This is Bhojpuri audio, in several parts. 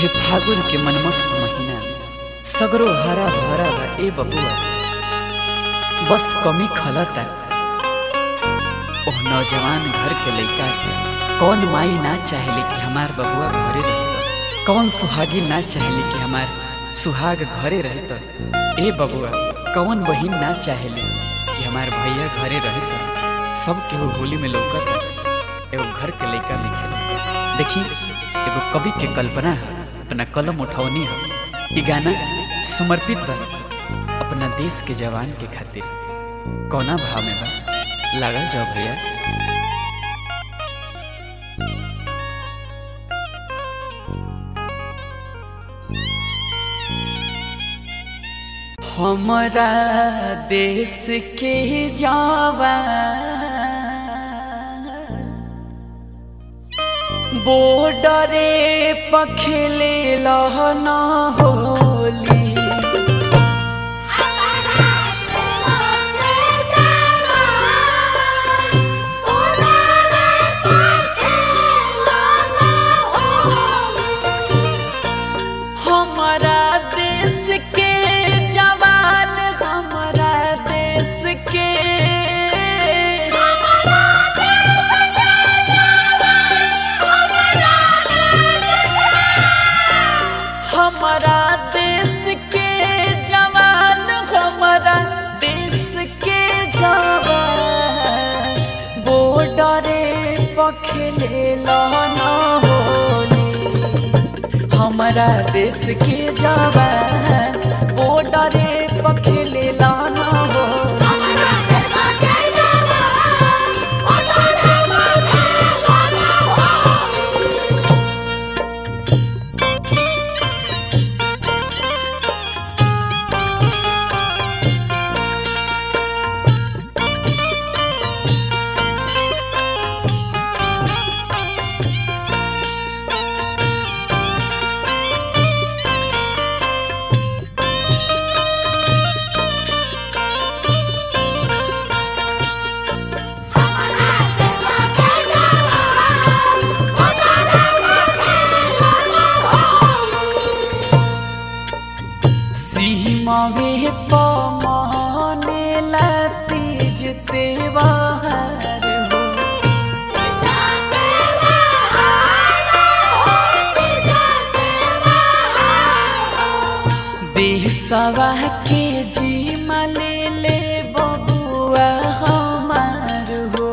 हे फागुन के मनमस्त महीना सगरो हरा भरा बा ए बबुआ बस कमी खलता ओह नौजवान घर के लइका के कौन माई ना चाहेले कि हमार बबुआ घरे रहत कौन सुहागी ना चाहेले कि हमार सुहाग घरे रहत ए बबुआ कौन बहिन ना चाहेले कि हमार भैया घरे रहत सब केहू होली में लौकत एगो घर के लइका लिखे देखी एगो कवि के कल्पना है अपना कलम उठौनी है ई गाना समर्पित बा अपना देश के जवान के खातिर कौना भाव में बा लागल जाओ भैया हमारा देश के जवान बॉर्डरे पखेले लहना होली हमारा देश के जवान हमारा देश के हमारा देश के जवान हमारा देश के जवान बॉर्डरे पखेले लहना होली हमारा देश के जवान बॉर्डरे पखेले लहना होली सीमावे पमाने लतीज तेवार हो देशवा के जी ले ले बबुआ हमार हो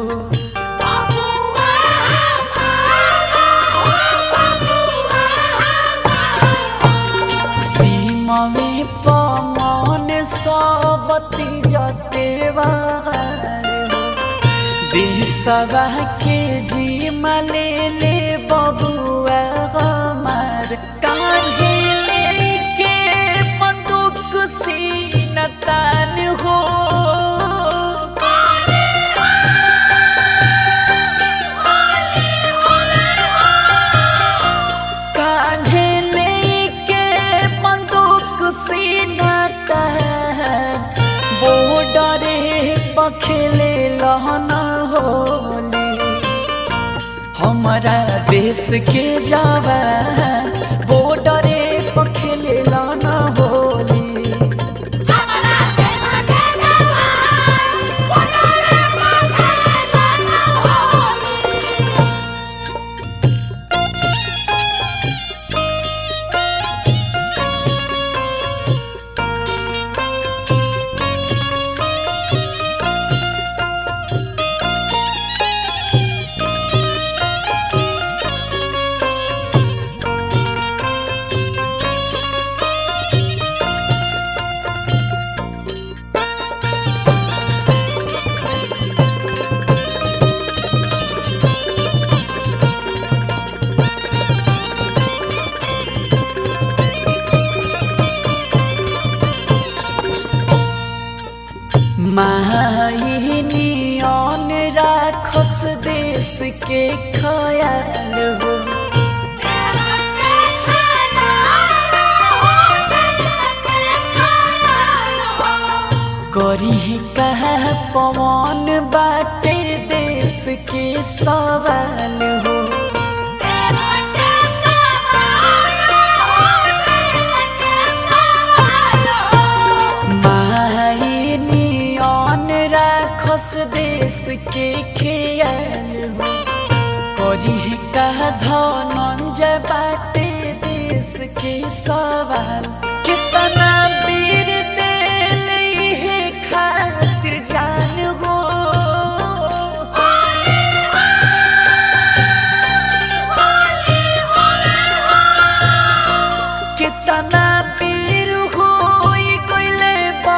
सीमा में पमान सबती जतेवार हो देशवा के जी ले ले बबुआ हमार काहे लेके बंदूक सीना तान हो कान्हे लेके बंदूक सीना तान बॉर्डरे पखेले लहना होली हमारा देश के जवान बॉर्डरे पखेले लहना होली माहिनियन राखस देश के खयाल हो करी कह पवन बाटे देश के सवाल हो के खेल हो करी है कहा धनंजय बाटे देश के सवाल कितना वीर दिल है खातिर जान हो कितना वीर हो कोइले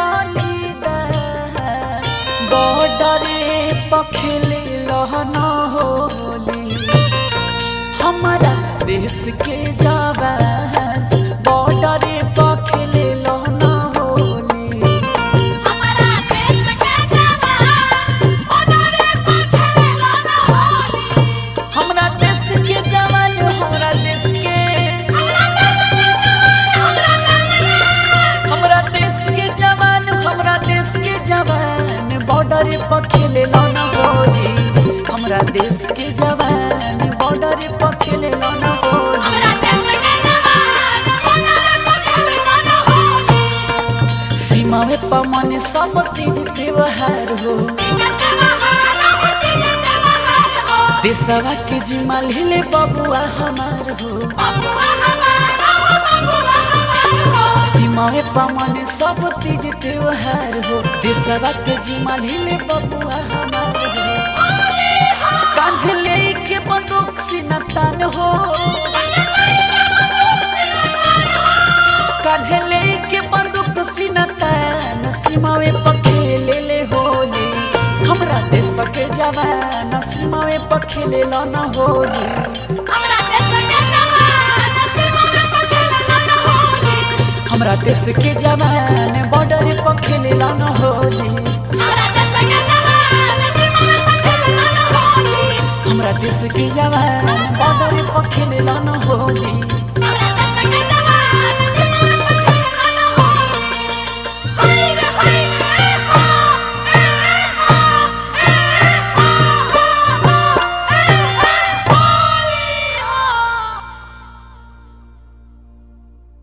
बलिदान बॉर्डरे पखले लहन होली हमारा देश के जवान बॉर्डरे पखले लहन होली हमारा देश के जवान ओनरे पखले लाना होली हमरा देश के जवान हमरा देश के हमरा देश के जवान हमरा देश के जवान बॉर्डर पर खेले ना होली हमरा देश के जवान बॉर्डर पर खेले ना होली हमारा देश के जवान ओनरे पखले लाना होली सीमा में पमन सब तीज त्योहार हो जते बहाना होती जते बहाना हो देशवा के जिम्मा ले बबुआ हमार हो बबुआ हमारा हो बबुआ हमारा हो सीमा में पमन सब तीज त्योहार हो देशवा के जिम्मा ले बबुआ हमार हो कान्हे लेके बंदूक सीना तान हो कान्हे लेके बंदूक सीना तान सीमावे पखेले ले होली हमरा देश के जवान सीमावे पखेले ल न होली हमारा देश के जवान सीमा में पखले लाना होली हमरा देश के जवान बॉर्डर पखेले ल न होली हमारा देश के जवान सीमा में पखले लाना होली हमरा देश के जवान बॉर्डर पखेले ल न होली